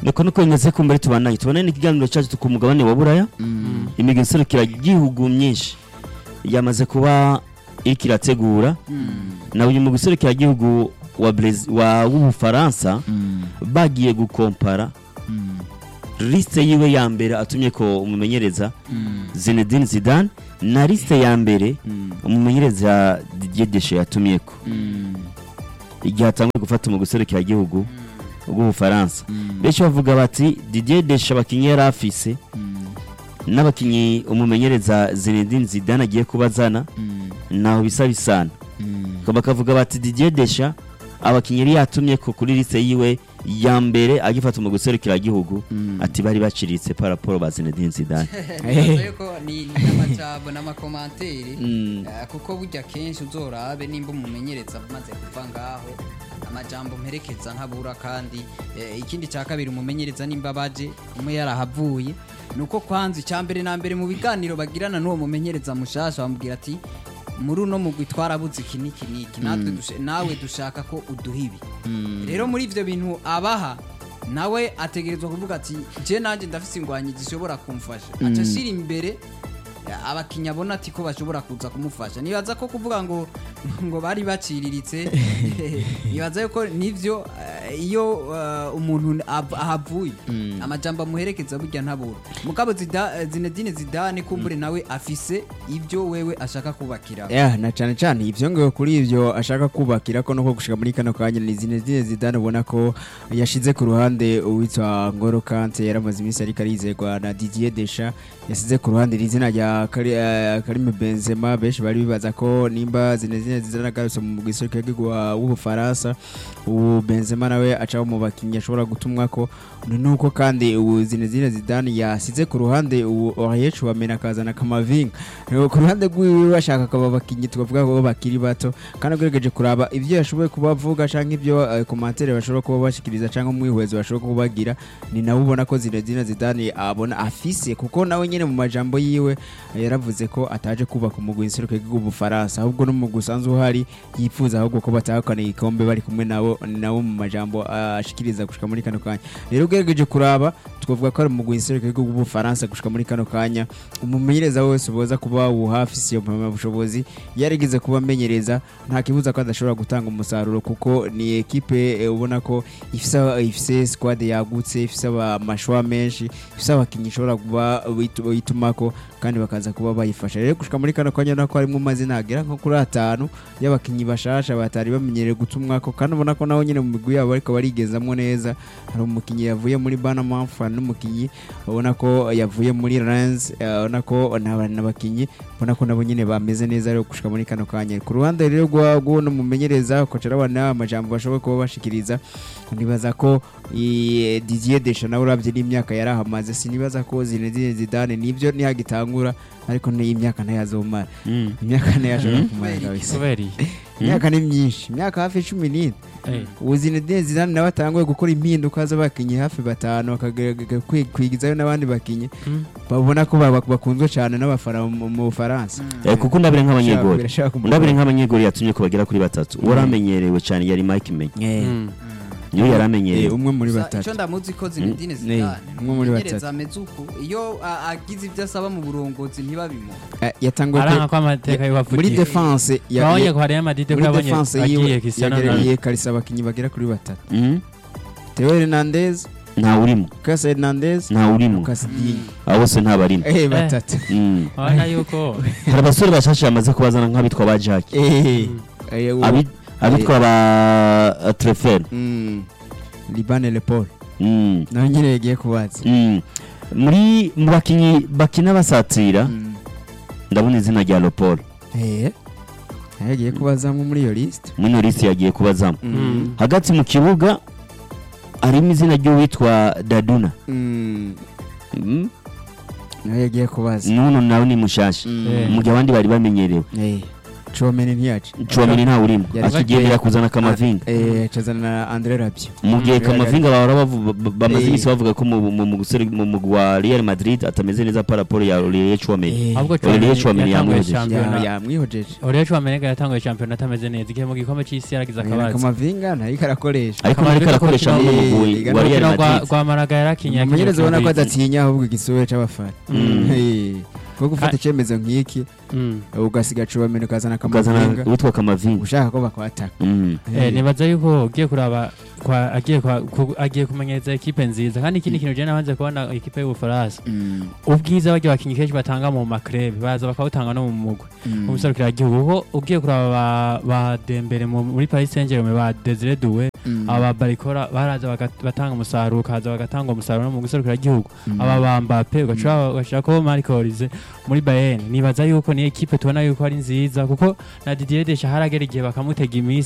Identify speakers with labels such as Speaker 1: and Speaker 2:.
Speaker 1: nuko nuko bimeze ko mbere tubanaye tubanaye n'ikiganiro cyacu ku mugabane wa buraya imigwi iserukira igihugu myinshi yamaze kuba iriko irategura na uyu mugwi iserukira igihugu wa Brez- wa w'ubufaransa bagiye gukompara liste yiwe ya mbere atumye ko umumenyereza Zinedine Zidane na liste ya mbere umumenyereza Didier Deschamps yatumye ko igihe atanguye gufata umugwi iserukira igihugu bw'ubufaransa benshi bavuga bati Didier Deschamps abakinnyi yari afise n'abakinnyi umumenyereza Zinedine Zidane agiye kubazana naho bisa bisana bakavuga bati Didier Deschamps abakinnyi yari yatumye ko kuri liste yiwe ya mbere agifata umugwi iserukira igihugu ati bari baciritse par rapport ba Zinedine Zidane
Speaker 2: Nibaza yuko ni ni n'amajambo n'amakomantere
Speaker 1: Mm.
Speaker 2: eh, kuko burya kenshi uzorabe nimba umumenyereza amaze kuva ngaho amajambo mperekeza ntabura kandi eh, ikindi cya kabiri umumenyereza nimba baje umwe yarahavuye nuko kwanza icya mbere na mbere mu biganiro bagirana n'uwo mumenyereza mushasha bamubwira ati muri uno mugwi twarabuze iki n'iki n'iki natwe dushe- nawe dushaka ko uduha ibi rero muri ivyo bintu abaha nawe ategerezwa kuvuga ati je nanjye ndafise ingwanyi zishobora kumfasha aca ashira imbere ya, abakinnyi abona ati ko bashobora kuza kumufasha nibaza ko kuvuga ngo ngo bari baciriritse nibaza yuko nivyo eh, iyo eh, umuntu ab- ahavuye amajambo amuherekeza burya ntabura mugabo Zida- eh, Zinedine Zidane kumbure nawe afise ibyo wewe ashaka kubakira
Speaker 3: ya na cyane cyane ivyo ngo kuri ivyo ashaka kubakira ko nuko gushika muri kano kanya ni Zinedine Zidane ubona ko yashize ku ruhande uwitwa Ngolo Kante yaramaze iminsi ariko arizerwa na Didier Deschamps yasize ku ruhande izina rya Kari- eh, Karim Benzema benshi bari bibaza ko nimba Zinedine Zidane agarutse mu gisirikare cy'igihugu wa- w'Ubufaransa ubu Benzema nawe aca mu bakinnyi ashobora gutumwa ko nuko kandi ubu Zinedine Zidane yasize ku ruhande ubu Aurier Chouameni akazana Kamavinga Rero ku ruhande rwiwe bashaka akaba abakinnyi twavuga ko bakiri bato kandi agerageje kuraba ibyo yashoboye kubavuga cyangwa ibyo eh, komantere bashobora kuba bashikiriza cyangwa umwihwezo bashobora kuba bagira ni nawe ubona ko Zinedine Zidane abona afise kuko nawe nyine mu majambo yiwe eh, yaravuze ko ataje kubaka umugwi nseruko bw'Ubufaransa ahubwo n'umugwi usanzwe uhari yifuza ahubwo ko batahukana igikombe bari kumwe nabo ni nawe mu majambo ah, ashikiriza gushika muri kano kanya rero ugerageje kuraba twavuga ko ari umugwi nseruko bw'Ubufaransa gushika muri kano kanya umumenyereza wese uboza kuba wuhafise iyo mpamyabushobozi yarigeze kuba amenyereza nta kibuza ko adashobora gutanga umusaruro kuko ni ekipe eh, ubona ko ifise ifise squad yagutse ifise aba- amashwa menshi ifise abakinnyi ishobora kuba bitu- bitumako kandi bakaza kuba bayifasha rero gushika muri kano kanya nako harimo amazina agera nko kuri atanu y'abakinnyi bashasha batari bamenyereye gutumwako kandi ubona ko naho nyine mu migwi yabo ariko barigezamo neza hari umukinnyi yavuye muri Banamaf hari n'umukinnyi ubona ko yavuye muri Rennes eh, ubona ko naba- n'abakinnyi ubona ko nabo nyine bameze neza rero gushika muri kano kanya ku ruhande rero rwa rw'uno mumenyereza koca arabona amajambo bashoboye kuba bashikiriza nibaza ko i- Didier Deschamps nawe uravye n'imyaka yari ahamaze sinibaza ko Zinedine Zidane nibyo ntihagitangura ariko ni imyaka ntayazomara
Speaker 1: Mm.
Speaker 3: imyaka ntayashobora
Speaker 1: Mhm.
Speaker 3: kumara kabisa
Speaker 4: kubera iyi
Speaker 3: imyaka ni myinshi imyaka hafi cumi n'ine
Speaker 4: Eh,
Speaker 3: ubu Zinedine Zidane nawe atanguye gukora impinduka z'abakinnyi hafi batanu akagerageza kwi- kwigizayo n'abandi bakinnyi
Speaker 4: Mm.
Speaker 3: babona ko ba- bakunzwe cyane n'abafana mu mu Bufaransa
Speaker 1: Eh, kuko ndabire nk'abanyegori
Speaker 3: Birashaka kumugora.
Speaker 1: ndabire nk'abanyegori yatumye ko bagera kuri batatu waramenyerewe cyane yari Mike Menye
Speaker 3: Eh,
Speaker 4: mm.
Speaker 1: niwe
Speaker 3: eh,
Speaker 1: yaramenyerewe
Speaker 3: umwe muri
Speaker 2: Gusa
Speaker 3: batatu
Speaker 2: icyo ndamuzi ko Zinedine
Speaker 3: Mm.
Speaker 2: Zidane
Speaker 3: umwe muri
Speaker 2: umumenyereza
Speaker 3: batatu.
Speaker 2: ameze uku iyo a- agize ibyo asaba mu burongozi ntibabimuha
Speaker 3: Eh, yatanguye
Speaker 4: aranga
Speaker 3: pe-
Speaker 4: ko amateka
Speaker 3: muri
Speaker 4: y'uwavugiye
Speaker 3: defense ya-
Speaker 4: twabonye
Speaker 3: ya-
Speaker 4: ko Real Madrid ko
Speaker 3: muri
Speaker 4: yabonye
Speaker 3: defense
Speaker 4: agiye
Speaker 3: yiwe
Speaker 4: Cristiano Ronaldo
Speaker 3: yagereye karisa abakinnyi bagera kuri batatu
Speaker 1: Mm.
Speaker 3: Theo Hernandez
Speaker 1: ntawe urimo
Speaker 3: Lucas Hernandez
Speaker 1: ntawe urimo
Speaker 3: Lucas Digne
Speaker 1: abo bose ntabarimo
Speaker 3: eh batatu
Speaker 1: Mm.
Speaker 4: urabona yuko
Speaker 1: hari abasore bashashe bamaze kubazana nk'abitwa ba Jack
Speaker 3: eh eh, uwo-
Speaker 1: Abi- abitwa ba uh, Trefel
Speaker 3: Mm. Liban Le Paul
Speaker 1: Mm.
Speaker 3: nawe nyine yagiye kubaza
Speaker 1: Mm. muri mu bakinnyi bakina basatira
Speaker 3: Mm.
Speaker 1: ndabona izina rya Lopol
Speaker 3: eh yagiye kubazamo muri iyo list
Speaker 1: muri Norisi yagiye kubazamo
Speaker 3: Mm.
Speaker 1: hagati mu kibuga harimo izina ry'uwitwa Daduna
Speaker 3: Mm.
Speaker 1: Mm.
Speaker 3: nawe yagiye kubaza
Speaker 1: nuno nawe ni mushasha
Speaker 3: Mm.
Speaker 4: Eh.
Speaker 1: mu gihe abandi bari bamenyerewe
Speaker 3: Eh. Chouameni ntiyaje
Speaker 1: Chouameni ntawe urimo
Speaker 3: Yari-
Speaker 1: akigendera kuzana Kamavinga
Speaker 3: eh cazana na Andre Rabiot
Speaker 1: mu gihe
Speaker 3: Mm.
Speaker 1: Kamavinga bahora bavu- ba- bamaze
Speaker 3: Eh.
Speaker 1: iminsi bavuga ko mu mu- mu gusore mu mugwi wa Real Madrid atameze neza par rapport ya Olivier Chouameni
Speaker 3: Eh,
Speaker 4: ahubwo
Speaker 1: Olivier
Speaker 4: Chouameni
Speaker 1: Chouameni
Speaker 4: yatanguye
Speaker 1: yamwoheje.
Speaker 4: shampiyona
Speaker 3: ya- yamwihojeje
Speaker 4: Olivier Chouameni yatanguye shampiyona atameze neza igihe mu gikombe c'isi yaragize akabazo
Speaker 3: Kamavinga ntariko arakoresha
Speaker 1: ariko ariko arakoresha mu mugwi
Speaker 3: Eh,
Speaker 1: wa Real
Speaker 4: urukino rwa
Speaker 1: Madrid
Speaker 4: rwa Malaga yarakinye
Speaker 3: umumenyereza ubona ko
Speaker 4: yakinye
Speaker 3: adatinya ahubwo igisura c'abafana
Speaker 1: Mm.
Speaker 3: Eh, kuko gufata
Speaker 4: Ka-
Speaker 3: icyemezo nk'iki
Speaker 4: Mm.
Speaker 3: ugasiga Chouameni ukazana
Speaker 1: ukazana
Speaker 3: Kamavinga
Speaker 1: uwitwa Kamavinga
Speaker 3: ushaka ko bakwataka
Speaker 1: Mm.
Speaker 4: Eh, nibaza yuko ugiye kuraba kwa agiye kwa ku- agiye kumenyereza ekipe nziza kandi ikindi kintu je nabanze kubona ekipe y'Ubufaransa
Speaker 3: Mm,
Speaker 4: ubwiza baryo bakinyi kenshi batanga mu makrebe baza bakawutanga no mu mugwi
Speaker 3: mm.
Speaker 4: umuserukira igihugu kuko ugiye kuraba ba, ba Dembele mu- muri Paris Saint-Germain ba Desire Doué
Speaker 3: Mm.
Speaker 4: aba Barikora baraza bagat- batanga umusaruro kaza bagatanga umusaruro no mu guserukira igihugu
Speaker 3: Mm.
Speaker 4: aba ba Mbappe ugashaka ugashaka ko Marco Olise muri Bayern nibaza yuko ni ekipe tubona yuko ari nziza kuko na Didier Deschamps haragera igihe bakamutega iminsi